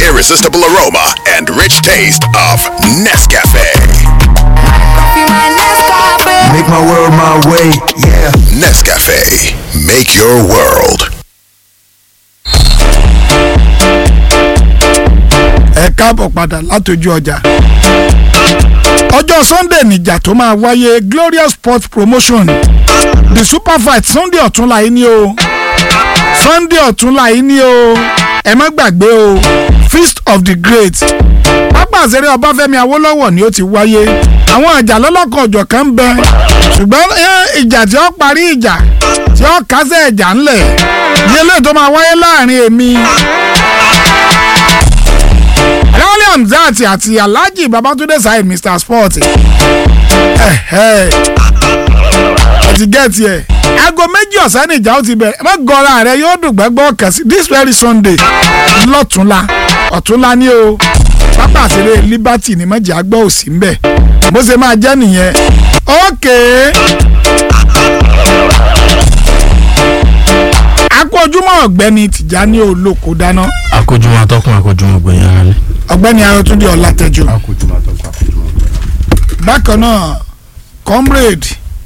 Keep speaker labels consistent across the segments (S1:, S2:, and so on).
S1: irresistible aroma and rich taste of Nescafe.
S2: Make my world my way, yeah.
S1: Nescafe, make your world.
S3: ẹ káàbọ̀ padà látọjú ọjà. ọjọ́ sunday nìjà tó máa wáyé glorious sports promotion the super fight sunday ọ̀túnla yìí ni o sunday ọ̀túnla yìí ni o ẹ má gbàgbé o feast of the great pápá àṣẹrẹ ọbáfẹ́mi awólọ́wọ̀ ni ó ti wáyé àwọn ìjà lọ́lọ́kan ọ̀jọ̀ kan ń bẹ ṣùgbọ́n eh, ìjà tí ó parí ìjà tí ó kásẹ̀ ìjà ńlẹ̀ ní eléyìí tó máa wáyé láàrin èmi Lọ́lẹ̀ Hamzat àti Alhaji Babatunde Saheed Mr Sport. Ẹ ẹ ti gẹ́ẹ̀tì ẹ̀. Aago méjì ọ̀sán ni ìjà ó ti bẹ̀rẹ̀. Má gọra rẹ yóò dùn gbẹ́gbọ́ kàn sí this very Sunday lọ́túnla ọ̀túnla ní o. Pápá àṣírí Liberty ni mọ̀jẹ̀ àgbọ̀ òsì ń bẹ̀. Bó ṣe máa jẹ́ nìyẹn. Okay. akójúmọ́ ọ̀gbẹ́ni Tìjání Olóko dáná
S4: akójúmọ́ atọ́kùn akójúmọ́ gbẹ̀yìn ara rẹ̀.
S3: ọ̀gbẹ́ni Ayọ̀túndé Ọlátẹ́jú bákan náà comrade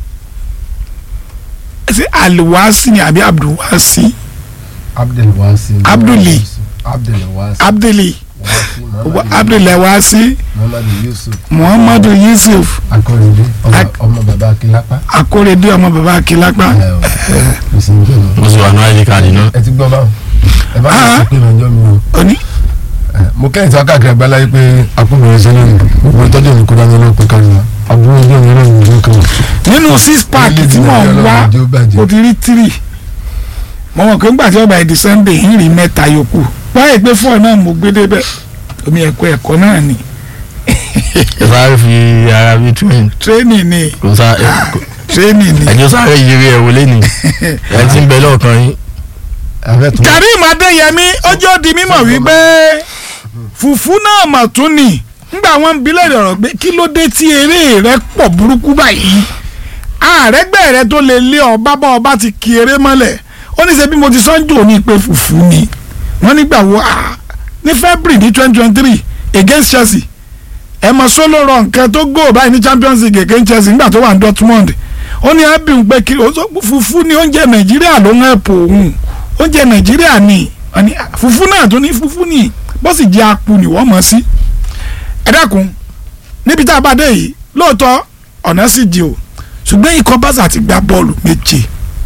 S3: ṣe aliwasi ni àbí abdulwasi
S5: abdulwasi
S3: Abduli.
S5: abdulwasi
S3: abduli
S5: wasi
S3: abdulwasi
S5: muhammadu yusuf
S3: muhammadu yusuf
S5: akọrẹdẹ
S3: Ak-
S5: ọmọ baba akilapa
S3: akórèdé ọmọ bàbá akílápá
S5: ẹ ọ ẹ sì ń gbẹ
S4: mo sì wà ní id card náà.
S5: ẹ ti gbọ́ báwọn ẹ bá
S3: Ah.
S5: mi sọ pé ìrànjọ́ mi o
S3: òní
S5: ẹ, mo kẹ́yìn tí wọ́n káàkiri àgbáńlá yìí pé akúnbẹ̀rẹ̀ sẹ́lẹ̀ ní gbogbo ìtọ́jú mi kó dání lọ́pẹ́ kárí wa àbúrò ojú mi náà nìyí kan
S3: nínú six pack tí mò ń wá
S5: Orílẹ̀-èdè Nàìjíríà ló bàjẹ́.
S3: o ti rí three mo mọ̀ pé ńgbà tí ọba ìdí sunday ń rí mẹ́ta yòókù báyìí pé fọ́ọ̀ náà mo gbé débẹ̀ omi ẹ̀kọ́ ẹ̀kọ́ náà ni
S4: ẹ sáré fi ara bí twin
S3: training ni
S4: kò sá
S3: training ni.
S4: ẹjọ sáré yiri ẹ wọlé ni ẹ ti ń bẹ lọ́ọ̀kan yín.
S5: abẹ́ tún
S3: karim adeyemi ọjọ́ di mímọ̀ wípé fùfú náà mà tún ni nígbà wọn ń bilẹ̀ ọ̀rọ̀ pé kí ló dé tí eré rẹ pọ̀ burúkú báyìí àrẹ́gbẹ́ rẹ tó lè lé ọba bá ọba ti kí eré mọ́lẹ̀ ó ní ṣe bí mo ti sọ́njò ní pé fùfú ni wọ́n nígbà wo ah, ní february ní twenty twenty three against chelsea ẹ mọ sólò rọ nǹkan tó gò báyìí ní champions league against chelsea nígbà tó wà ní dortmund ó ní abiy pé kí ó sọ pé fùfú ni oúnjẹ nàìjíríà ló ń ẹ̀pọ̀ òun oúnjẹ nàìjíríà ni wọ́n ní, ah, fùfú náà tó ní fùfú ni bó sì jẹ́ apu ni wọ́n mọ̀ sí. ẹ dákun níbi tá a bá dé yìí lóòótọ́ ọ̀nà sì di o ṣùgbọ́n ikọ̀ bàṣà ti gbá bọ́ọ̀lù méje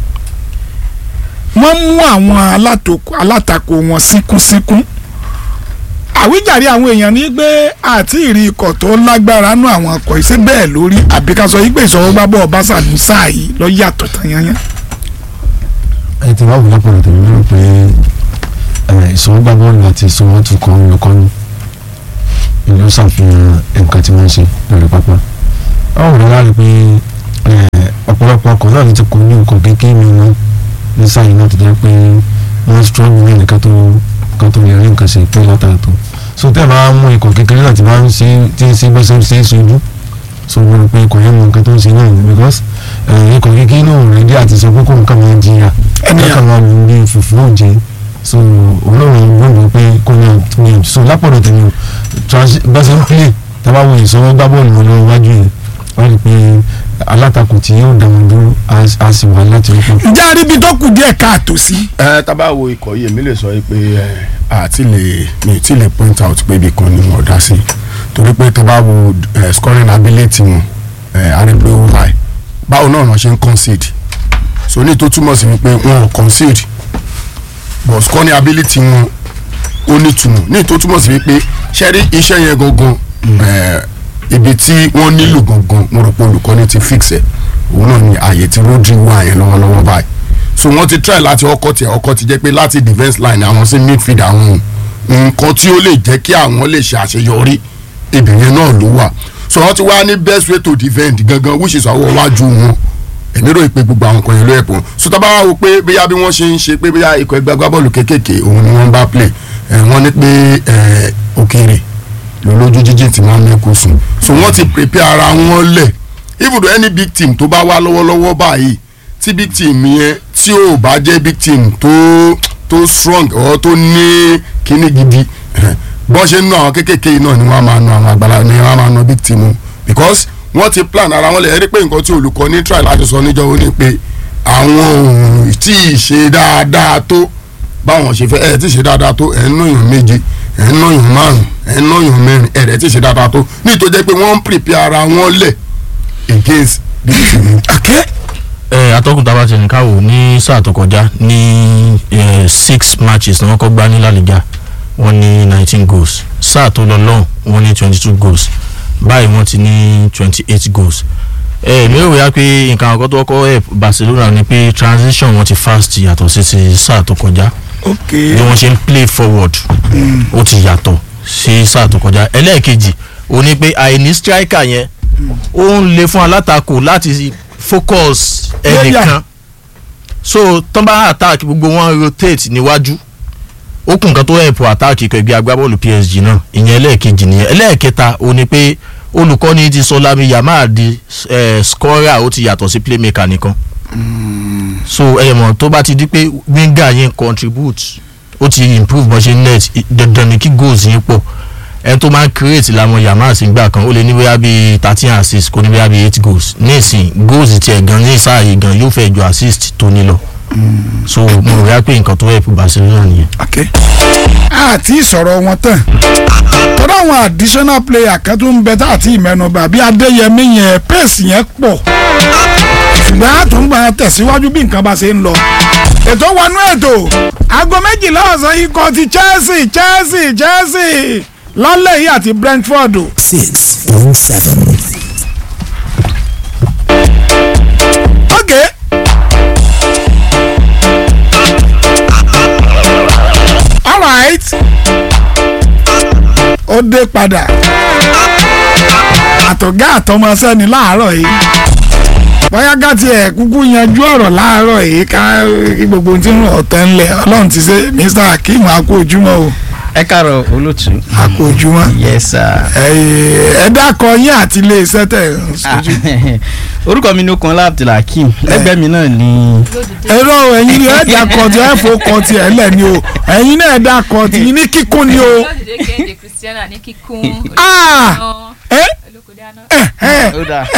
S3: wọ́n mú àwọn alátoko- alátakò wọn síkúnsíkún àwíjàre àwọn èèyàn ní pé àti ìrì ikọ̀ tó lágbára nú àwọn ọkọ̀ ìṣe bẹ́ẹ̀ lórí àbí ká sọ yí pé ìṣòro gbá bọ́ọ̀ bàṣà ní sáà yìí lọ yàtọ̀ tán yányán.
S5: ẹ ti wá wò lápọ̀lọ̀ tèmi lérò pé ẹ, ìṣòro gbá bọ́ọ̀lù àti ìṣòro tún kọ́ olùkọ́ni ìlú ṣàfihàn nǹkan tí wọ́n ń ṣe lórí pápá. báwo ni wàá rí i pé ẹ, ọ̀pọ̀lọpọ̀ ọkọ̀ náà ló ti kó ní nǹkan kékeré mi wọn ní sáyìn náà ti jẹ́ pé wọ́n strong ní nǹkan tó nǹkan tó lè rí nǹkan ṣe pé látara tó. so tẹ́ ẹ bá mú ikọ̀ kékeré náà ti máa ń ṣe tí ń ṣe bó ṣe ń ṣe é ṣojú so mo rò pé ikọ̀ yẹn mọ nǹkan tó ń ṣe náà ni because ẹ, ikọ̀ kékeré náà ò rẹ́dí àti sọ pé kó nǹkan máa jìyà
S3: Ẹnìyà.
S5: ẹ̀ka máa lù bí fùfú òjé so olóòrùn gbọ́dọ̀ pé kó ní ọ̀tún so lápọ̀dọ̀ tẹ̀lé o transi- bá ṣe ń play tábà wo ìṣòro gbá bọ́ọ̀lù wọn lọ́wọ́ wájú yẹn wọ́n rí i pé alátakò tí yóò dá wọn dúró á á sì wà láti rí pọ̀.
S3: ǹjẹ́ àríbi tó kù díẹ̀ káàtó sí.
S6: ẹ tábà wo ikọ̀ yìí èmi lè sọ yìí pé ẹ àti lè mi ti lè point out pé ibì kan ni wọ́n dá sí torí pé tábà wo ẹ scoring ability wọn ẹ arígbé ó high báwo náà wọ́n ṣe ń concede so ní tó túmọ̀ sí wípé wọn ò concede but scoring ability wọn ó nítumọ̀ ní tó túmọ̀ sí wípé ṣẹ́rí iṣẹ́ yẹn gangan ẹ ibi tí wọ́n nílò gangan mo rò pé olùkọ́ni ti fix ẹ̀ òun náà ni ààyè tí Rodri wà yẹn lọ́wọ́lọ́wọ́ báyìí so wọ́n ti try láti ọkọ̀ tí ọkọ̀ ti jẹ́ pé láti defence line àwọn sí midfield àwọn nǹkan tí ó lè jẹ́ kí àwọn lè ṣe àṣeyọrí ibẹ̀ yẹn náà ló wà so wọ́n ti wá ní best way to defend gangan which is àwọn wájú wọn èmi rò pé gbogbo àwọn kan yẹn ló yẹ pọ̀ so tá bá wá wo pé bóyá bí wọ́n ṣe ń ṣe pé bóyá ikọ̀ ẹgbẹ́ agbábọ́ọ̀lù kéékèèké òun ni wọ́n bá play ẹ̀ wọ́n ní pé ẹ̀ òkèèrè lólójú jíjìn tí wọ́n mẹ́kù sùn so wọ́n ti prepare ara wọn lẹ̀ even though any big team tó bá wá lọ́wọ́lọ́wọ́ báyìí tí big team yẹn tí ò bá jẹ́ big team tó tó strong or tó ní kíní gidi bọ́n ṣe ń nu àwọn kéékèèké yìí náà ni wọ́n á máa nu àwọn àgbàlá ni wọ́n á máa nu big team o because wọ́n ti plan ara wọn lè rí pé nǹkan tí olùkọ́ ní try láti sọ níjọ́ ó ní pé àwọn òun tí ì ṣe dáadáa tó báwọn ṣe fẹ́ ẹ̀ tí ì ṣe dáadáa tó ẹ̀ ń náyàn méje ẹ̀ ń náyàn márùn ẹ̀ ń náyàn mẹ́rin ẹ̀ rẹ̀ tí ì ṣe dáadáa tó nítorí jẹ́ pé wọ́n ń prepare ara wọn lẹ̀ against big team.
S3: okay
S4: ẹ atọ́kùn tá a bá ti nìkan wò ní sáà tó kọjá ní eh, six matches ni wọ́n kọ́ gbá ní La Liga wọ́n ní nineteen goals sáà tó lọ lọ́hùn wọ́n ní twenty two goals báyìí wọ́n ti ní twenty eight goals ẹ mi ò wíyá pé nǹkan àkọ́kọ́ tó kọ́ help Barcelona ni pé transition wọn ti fast yàtọ̀ sí ti sáà tó kọjá
S3: okay
S4: bí wọ́n ṣe ń play forward ó ti yàtọ̀ sí sáà tó kọjá ẹlẹ́ẹ̀kejì ó ní pé àìní striker yẹn ó ń le fún alátakò láti focus ẹnìkan so tán bá attack gbogbo wọn rotate níwájú ó kún nǹkan tó help attack ikọ̀ ẹgbẹ́ agbábọ́ọ̀lù PSG náà ìyẹn ẹlẹ́ẹ̀kejì nìyẹn ẹlẹ́ẹ̀kẹta ó ní pé olùkọ́ni ti sọ Lami Yamal di eh, scorer ó ti yàtọ̀ sí playmaker nìkan so ẹ mọ̀ tó bá ti di pé winger yẹn contribute ó ti improve bó ṣe net i- dandan ni kí goals yẹn pọ̀ ẹni tó máa ń create làwọn Yamal sí gbà kan ó lè ní bóyá bíi thirteen assist kò ní bóyá bíi eight goals nísìn goals tiẹ̀ gan ní sáàyè gan yóò fẹ́ ju assist tó ní lọ so mo rò wá pé nǹkan tó help Barcelona nìyẹn.
S3: okay àti ìsọ̀rọ̀ wọn tán tọ́lá àwọn additional player kan tó ń bẹ tá àti ìmẹ́nubà bí adéyẹmí yẹn pace yẹn pọ̀ ṣùgbọ́n àtúngbà tẹ̀síwájú bí nǹkan bá ṣe ń lọ ètò wọnú ètò aago méjìlá ọ̀sán ikọ̀ ti Chelsea Chelsea Chelsea lálẹ́ yìí àti Brentford
S2: Six point seven.
S3: okay. alright ó dé padà àtọ̀gá àtọmọṣẹ́ ni láàárọ̀ yìí bóyá gàtí ẹ̀ kúkú yanjú ọ̀rọ̀ láàárọ̀ yìí ká kí gbogbo ohun tí ń rọ̀ tẹ́ ń lẹ̀ ọlọ́run ti ṣe Mr. Akeem akó ojúmọ́ o
S7: ẹ káàárọ̀ olóòtú.
S3: akó ojúmọ́
S7: yes sir.
S3: ẹ dákọ yín àti ilé iṣẹ́ tẹ̀ ń sojú.
S7: orúkọ mi ní okun Abdulhakeem lẹ́gbẹ̀ẹ́ mi náà ni.
S3: ẹ̀rọ ẹ̀yin ni ẹ̀ dákọ tí ẹ̀ fò kọ tí ẹ̀ lẹ̀ ni o ẹ̀yin náà ẹ̀ dákọ tí ní kíkún ni o.
S8: lọ́dẹ̀dẹ̀ kẹ́hìndé Christiana ní kíkún
S3: Ah! ẹ
S8: olókòdé àná.
S3: ẹ ẹ
S7: ó dáa.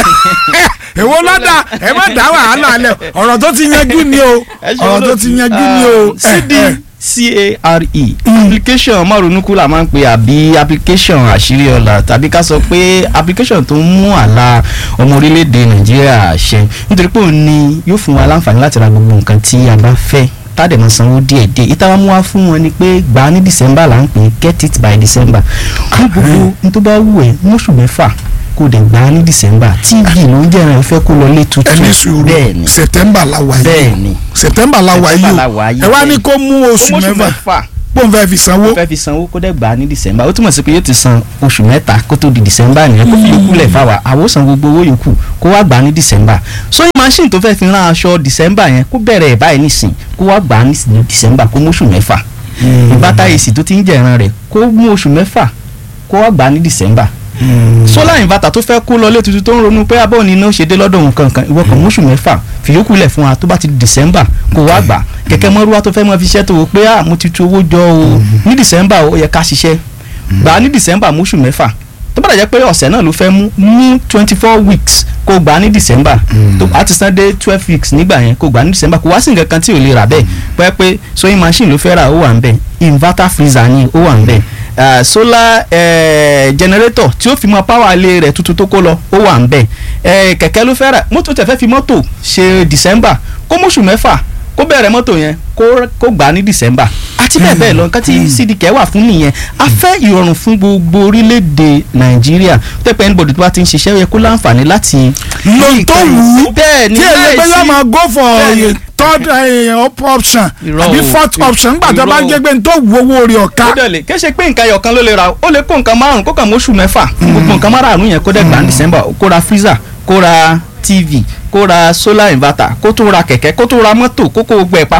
S3: èwo lọ́dà ẹ má dá wàhálà alẹ́ ọ̀rọ̀ tó ti yanjú ni o
S7: Ẹ ṣe
S3: ọ̀rọ̀ tó
S7: olóòtú.
S3: ti yanjú ni o.
S7: Ah,
S3: ẹ, ẹ.
S7: CDCARE application márùnúkú la máa ń pè àbí application àṣírí ọ̀la tàbí ká sọ pé application tó ń mú àlà ọmọ orílẹ̀-èdè Nàìjíríà ṣẹ nítorí pé òun ni yóò fún wa láǹfààní láti ra gbogbo nǹkan tí a bá fẹ́ tàdé máa sanwó díẹ̀ díẹ̀ ìta wa mú wa fún wọn ni pé gbà á ní December là ń pè é get it by December ní gbogbo ní tó bá wù ẹ́ mọ́ṣù mẹ́fà kó dẹ̀ gbà á ní December tv ló ń jẹ́ràn fẹ́ kó lọ lé tuntun
S3: ẹni sùúrù
S7: bẹ́ẹ̀ ni
S3: September la wà yìí
S7: bẹ́ẹ̀ ni
S3: September la wà
S7: September la
S3: yìí
S7: wà
S3: o
S7: yìí,
S3: ẹ wá ní
S7: bẹ́ẹ̀.
S3: kó mú oṣù mẹ́fà pọ̀ nfẹ́ fi sanwó.
S7: fẹ́ fi sanwó kó dẹ̀ gbà á ní december ó túmọ̀ sí pé yóò ti san oṣù mẹ́ta kó tó di december nìyẹn kó fi yòókù lẹ̀ fáwa àwọn san gbogbo owó yòókù kó wá gbà á ní december sewing machine tó fẹ́ fi rán aṣọ december yẹn kó bẹ̀rẹ̀ ẹ̀ báyìí nísìn kó wá gbà á ní december kó mú oṣù mẹ́fà ìbátá èsì tó ti ń jẹ̀ran rẹ̀ kó mú oṣù mẹ́fà kó wá gbà á ní december solar inverter tó fẹ́ kó lọlé tuntun tó ń ronú pé abọ́ ni iná ṣe dé lọ́dọ̀ òun kankan ìwọ kan mọ́ṣù mẹ́fà fìyókù lẹ̀ fún wa tó bá ti di december kó wá gbà kẹ̀kẹ́ mọ́rúwá tó fẹ́ mọ́ fi ṣẹ́ tó wò pé ah mo ti tu owó jọ o ní december ó yẹ ká ṣiṣẹ́ gbà á ní december mọ́ṣù mẹ́fà tó bá dàjẹ́ pé ọ̀sẹ̀ náà ló fẹ́ mú mú twenty four weeks kó gbà á ní december tó a ti san dé twelve weeks nígbà yẹn kó gbà á ní december kó wá sí nǹkan kan tí ò lè rà bẹ́ẹ̀ pẹ́ pé sewing machine ló fẹ́ rà ó wà ń bẹ̀ inverter freezer ni ó wà ń bẹ̀ uh, solar uh, generator tí ó fi mọ power ilé rẹ̀ tuntun tó kó lọ ó wà ń bẹ̀ uh, kẹ̀kẹ́ ló fẹ́ rà mọ́tò tẹ̀ fẹ́ fi mọ́tò ṣe december kó mọ́ṣù mẹ́fà kó bẹ̀rẹ̀ mọ́tò yẹn kó kó gbà á ní december àti bẹ́ẹ̀ bẹ́ẹ̀ lọ nǹkan tí cdk wà fún nìyẹn a fẹ́ ìrọ̀rùn fún gbogbo orílẹ̀-èdè nàìjíríà tẹ́pẹ́ anybody tó bá ti ń ṣiṣẹ́ ó yẹ kó láǹfààní láti.
S3: lo tó wù ú
S7: bẹ́ẹ̀ ni
S3: tí èyí pé yóò máa go for
S7: Bẹ́ẹ̀ni.
S3: third eh, op- option
S7: Irọ́
S3: àbí
S7: o.
S3: fourth option nígbà tó bá ń
S7: Irọ́ o.
S3: jẹ́ pé n tó wù owó rẹ̀ ọ̀ka.
S7: ó dẹ̀ lè kí ẹ ṣe pé nǹkan ẹyọ kan ló lè ra ó lè kó nǹkan márùn kó kàn mọ́ṣù mẹ́fà gbogbo nǹkan márùn yẹn kó dẹ̀ gbà ní december kó ra freezer kó ra tv kó ra solar inverter kó tó ra kẹ̀kẹ́ kó tó ra mọ́tò kó kó gbogbo ẹ̀ papọ̀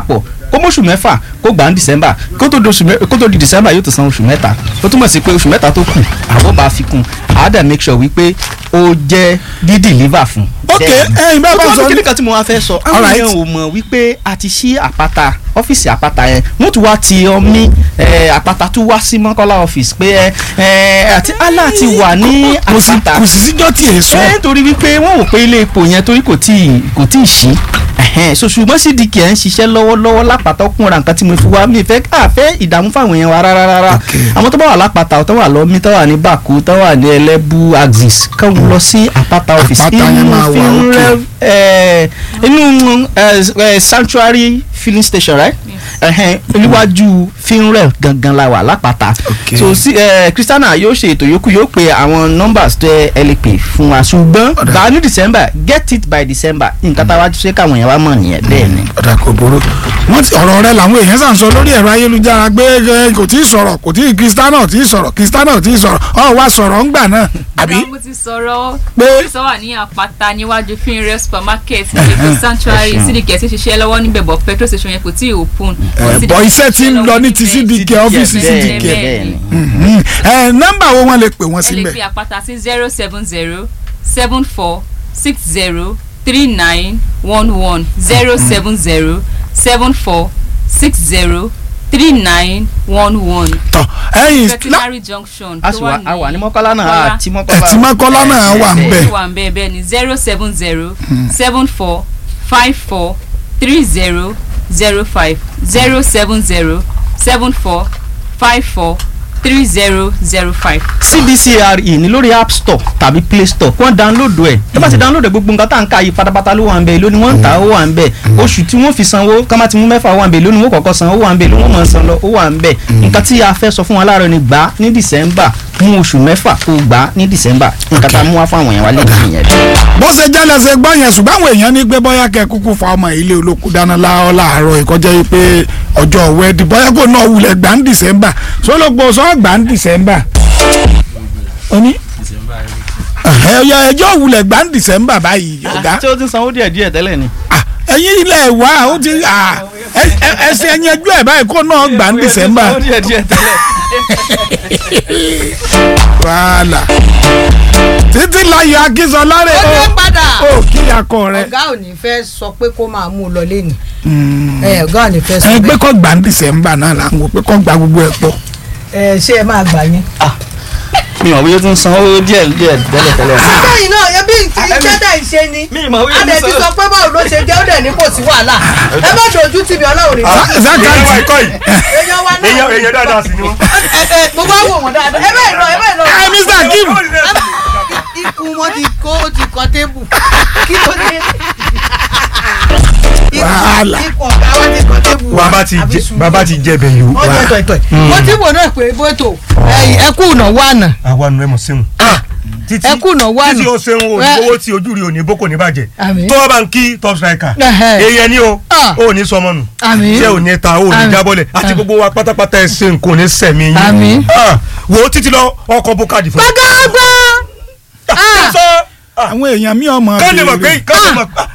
S7: kó mọ́ṣù mẹ́fà kó gbà ní december kó tó di oṣù mẹ́- kó tó di december yóò tó san oṣù mẹ́ta ó túmọ̀ sí pé oṣù mẹ́ta tó kù àwọn bá fi kún àádà make sure wípé ó jẹ́ dídìlíver fún.
S3: ok ẹyin bá bá
S7: ó
S3: sọ
S7: tún kíni kan tí mo wá fẹ́ sọ àwọn
S3: Alright.
S7: èèyàn ò mọ̀ wípé a ti ṣí àpáta ọ́fíìsì àpáta yẹn wọ́n tún wá ti ọmí ẹ̀, àpáta tún wá sí mọ́kànlá ọ́fíìsì pé ẹ̀, ẹ̀, àti allah ti wà ní
S3: kò sí
S7: àpáta
S3: kò sí síjọ́ tí èso
S7: ẹ torí wípé wọ́n wò pé ilé epo yẹn torí kò tí ì kò tí ì ṣí ẹ̀hẹ́n, so ṣùgbọ́n cdk ẹ̀ ń ṣiṣẹ́ lọ́wọ́lọ́wọ́ lápáta ọkùnrin nǹkan tí mo fi wá mi fẹ́ àfẹ́ ìdààmú fáwọn èèyàn wa rárá rárá àwọn tó bá wà lápáta tó wà lọ́mí tó wà ní bàkú tó wà ní ẹlẹ́bù axis kàn lọ sí àpáta office
S3: Àpáta yẹn máa wà
S7: Finrel,
S3: okay.
S7: eh, inú eh, eh, sanctuary filling station right ẹ̀hẹ́n, níwájú finrel gangan la wà lápáta
S3: Okay.
S7: so sí ẹ kristiana yóò ṣe ètò yòókù yóò pe àwọn numbers tẹ ẹ lè pè fún wa ṣùgbọ́n
S3: Ọ̀dà.
S7: bá ní december get it by december nǹkan tá a wá ṣe káwọn yẹn wá mọ̀ nìyẹn bẹ́ẹ̀ ni.
S3: ọ̀dà kò burú wọ́n ti ọ̀rọ̀ rẹ làwọn èèyàn sàn sọ lórí ẹ̀rọ ayélujára pé ẹ, kò tí ì sọ̀rọ̀ kò tí ì kristiana ò tí ì sọ̀rọ̀ kristiana ò tí ì sọ̀rọ̀ ọ̀ wá sọ̀rọ̀ ńgbà náà àbí
S8: mo ti sọ̀rọ̀
S3: Pé-
S8: pé sọ wà ní àpáta níwájú finre supermarket ní èkó sanctuary sídìkẹ́ sì ṣiṣẹ́ lọ́wọ́ níbẹ̀ bọ̀ petrol station yẹn kò tí ì open.
S3: ẹ, bọ̀ iṣẹ́ ti ń lọ ní ti sídìkẹ́ ọ́fíìsì
S7: bẹ́ẹ̀
S3: sídìkẹ́
S7: bẹ́ẹ̀ ni.
S3: Mhm. ẹ nọ́mbà wo wọ́n lè pè wọ́n
S8: ẹ lè
S3: síbẹ̀
S8: pe àpáta sí zero seven zero seven four six zero three nine one one zero seven zero seven four six zero three nine one one
S3: tọ̀ ẹ̀yìn
S8: veterinary junction
S7: a
S8: tó
S7: sì
S8: wà
S7: wà
S8: ní
S7: a wà ní mọ́kànlá náà
S8: Mọ́kọ́lá.
S7: àti mọ́kànlá.
S3: ẹ̀tí mọ́kọ́lá náà wà ń bẹ̀
S8: tó wà ń bẹ́ẹ̀ bẹ́ẹ̀ ni zero seven zero seven four five four three zero zero five zero seven zero seven four five four three zero zero five.
S7: cdcre ní lórí app store tàbí play store wọ́n download ẹ̀ ẹ bá ti download ẹ̀ gbogbo nǹkan tá à ń ka yìí pátápátá ló wà ń bẹ̀ lónìí wọ́n ń ta ó wà ń bẹ̀ oṣù tí wọ́n fi sanwó ká má ti mú mẹ́fà wà ń bẹ̀ lónìí wọ́n kọ̀ọ̀kan san ó wà ń bẹ̀ lónìí wọ́n máa san lọ ó wà ń bẹ̀ nǹkan tí a fẹ́ sọ fún wa láàárọ̀ ni gbà á ní december mú oṣù mẹ́fà kó gbà á ní december nǹkan tá a mú wá fún àwọn èèyàn wa lè ní ìyẹn.
S3: bó ṣe jẹ́lẹ̀ ṣe gbọ́ yẹn ṣùgbọ́n àwọn èèyàn ní pé bóyá kẹ́ kúkú fa ọmọ ilé olóko dáná láọ́ láàárọ̀ ìkọjá yìí pé ọjọ́ wẹ́ẹ́dì bóyá kò náà wulẹ̀ gbà ń dìsẹ́mbà sólógbó sọ́ gbà ń dìsẹ́mbà oní ẹ̀yọ ẹjọ́ wulẹ̀ gbà ń dìsẹ́mbà báyìí ọ̀gá
S7: tí ó ti sanwó díẹ̀ díẹ̀ tẹ́lẹ̀ ni.
S3: Ah, ẹ̀yin ilẹ̀ wa ó ti ah, ẹ- ẹ- ẹsẹ̀ ẹ̀yìn ẹjọ́ ẹ̀ báyìí kó náà gbà ń dìsẹ́mbà
S7: sanwó díẹ̀ díẹ̀ tẹ́lẹ̀.
S3: wàhálà títí láyọ̀ akínsọ̀lá rẹ̀
S9: ó dé padà
S3: ó kí akọ rẹ̀
S9: ọ̀gá ò ní fẹ́ sọ pé kó máa mú un lọ lẹ́nu ẹ ọ̀gá ò ní fẹ́ sọ
S3: ẹ pé
S9: bẹ́ẹ̀
S3: kọ́ gbà ń dìsẹ́mbà náà là ń wò pé kọ́ gbà gbogbo ẹ̀ pọ̀.
S9: ẹ ṣé ẹ máa gbà yín.
S7: mi ò wíyé tún sanwó díẹ̀ díẹ̀ tẹ́lẹ̀ tẹ́lẹ̀.
S9: lẹ́yìn náà ẹbí iṣẹ́ dẹ̀ ń ṣe ni
S7: mi ì mọ̀ wíyé
S9: a dẹ̀ ti sọ pé báwo ló ṣe jẹ́ ó dẹ̀ ní kò sí wàhálà ẹ má dojú tì mí ọlọ́run ní bá
S3: zakati
S9: èèyàn wa náà
S10: èèyàn dáadáa sí ni wọn.
S9: ẹ ẹ mo bá wò wọ́n dáadáa ẹ bẹ́ẹ̀ lọ ẹ bẹ́ẹ̀ lọ.
S3: ẹ mr kim
S9: ikú wọn ti kó ó ti kọ tébù kí ló dé. Ikú-
S3: Wàhálà.
S9: ikú ọ̀gá wa ti kọ tébù.
S10: bàbá ti
S9: Àbí
S10: jẹ
S9: sùúrù.
S10: bàbá ti jẹ bẹ̀yìn o.
S9: ó jẹ tọ̀tọ̀ mo ti wò náà pé bótó ẹ kú ìnáwó àná
S10: àwa nu ẹ mọ̀ sẹ́wọ̀n. títí
S9: ẹ kú ìnáwó àná.
S10: títí o ṣeun o
S9: Ẹ-
S10: owó tí ojú rí o ní boko ní bàjẹ́.
S9: Àmín.
S10: tó o bá ń kí top striker.
S9: Ẹhẹ́.
S10: èèyàn ni o
S9: Ah.
S10: o ò ní sọmọ nù.
S9: Àmín.
S10: ṣé o ní ta o ò ní
S9: Àmín.
S10: jábọ́lẹ̀ àti gbogbo wa pátápátá ẹ ṣe nǹkan ò ní sẹ̀mí yín.
S9: Àmín.
S10: Ah, wo títí lọ ọkọ̀ bó káàdì fún mi.
S9: gbàgbà
S10: sọ
S3: àwọn èèyàn mi ọmọ
S10: kán lè mọ̀ pé
S3: béèrè.
S10: kán lè mọ̀ pé